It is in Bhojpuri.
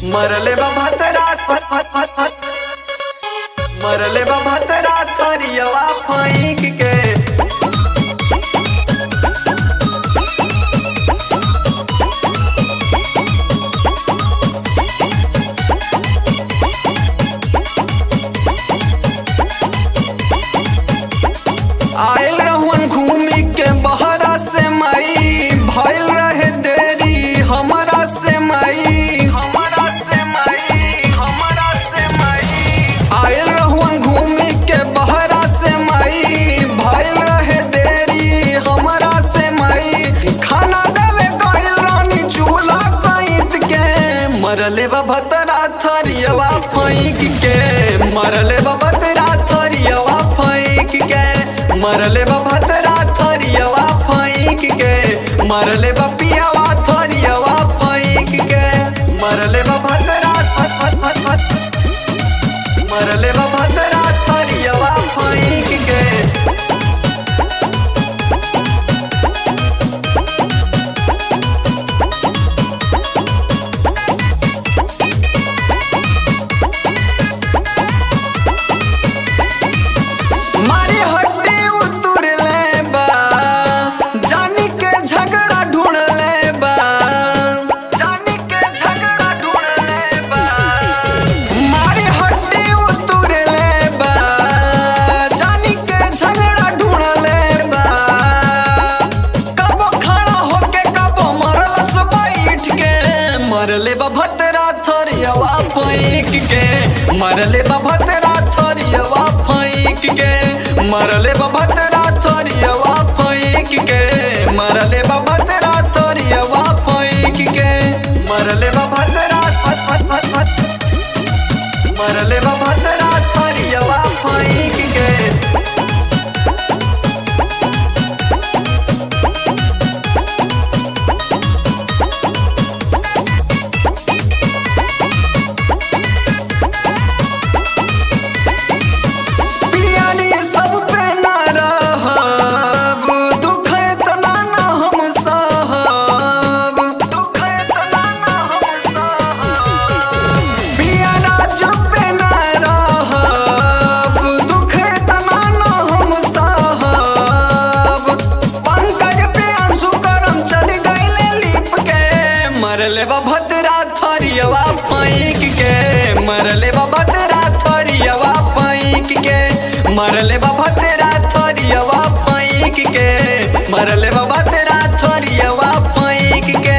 मरले बाबा रात फत फत फत फत मरले बाबा रात करियवा फैंक के आयल रहुन घूमी के बहरा से मई भइल रहे देरी हमरा से मई हमरा से मई हमरा से मई आयल रहुन घूमी के बहरा से मई भइल रहे देरी हमरा से मई खाना देवे गइल रानी चूल्हा सहित के मरले बभतरा थरियवा फैंक के मरले बभतरा थरियवा फैंक के मरले बभतरा थरियवा फैंक के मरले बपियावा थरियवा फैंक के मरले बभतरा फत फत फत फत मरले बभतरा थरियवा फैंक के मारी हड्डी उतुर ले बा जानी के झगड़ा ढूंढ ले बा जानी के झगड़ा ढूंढ ले बा मारी हड्डी उतुर ले बा जानी के झगड़ा ढूंढ ले बा कबो खड़ा होके कबो मरलस बैठ के मरले बा भतरा थरियवा पैक के मरले बा भतरा थरियवा पैक के मरले बा भतरा थरियवा पैक के मरले बा भतरा थरियवा पैक के मरले बा भतरा फत फत फत फत मरले बा भतरा थरियवा पैक के पियानी सब पे ना रहब दुख इतना ना हम सहब दुख इतना ना हम सहब पियाना जब पे ना रहब दुख इतना ना हम सहब पंकज पे आंसू करम चल गईले लिप के मरले बा भद्रा थरियवा पैक के मरले बा भद्रा थरियवा पैक के मरले बा भद्रा थरियवा पैक के मरले बा भद्रा थरियवा पैक के